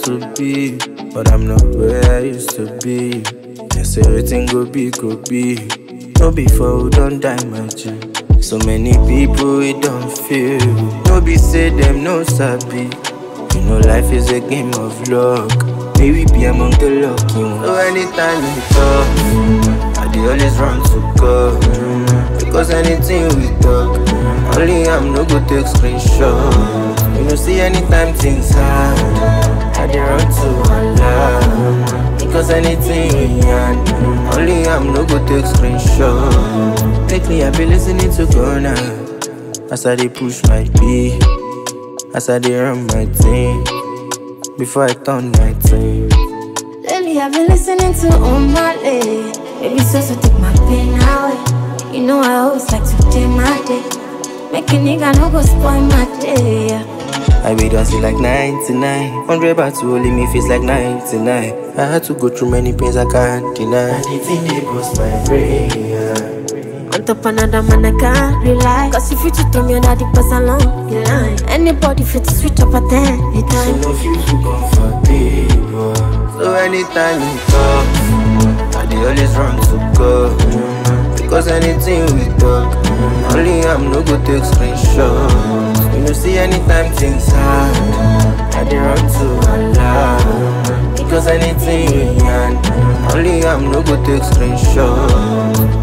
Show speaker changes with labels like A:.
A: to be, but I'm not where I used to be. Yes, everything go be, go be. No before we don't die, my G. So many people we don't feel. No be say them no sabi. You know life is a game of luck. May we be among the lucky ones. So anytime we talk, I dey always run to God. Because anything we talk, only I'm no go take screenshot. You know see anytime things hard, I dey run to Allah. Because anything we yarn, only I'm no go take screenshot. Lately I be listening to Ghana as I dey push my beat. As I dey run my thing Before I turn 19
B: Lately I've been listening to Omale. Baby, so so take my pain away. You know I always like to day my day. Make a nigga no go spoil my day. yeah.
A: I be dancing like 99 100 baht to only me feels like 99 I had to go through many pains I can't deny Anything they bust my brain yeah.
B: On top another man, I can't rely. Cause if you cheat on me, another person along the line. Anybody fit to switch up at any
A: So
B: time.
A: no feel too comfortable So anytime you talk I dey always run to God Because anything we talk Only I'm no go take screenshot You know see anytime things hard I dey run to Allah Because anything we yarn Only I'm no go take screenshot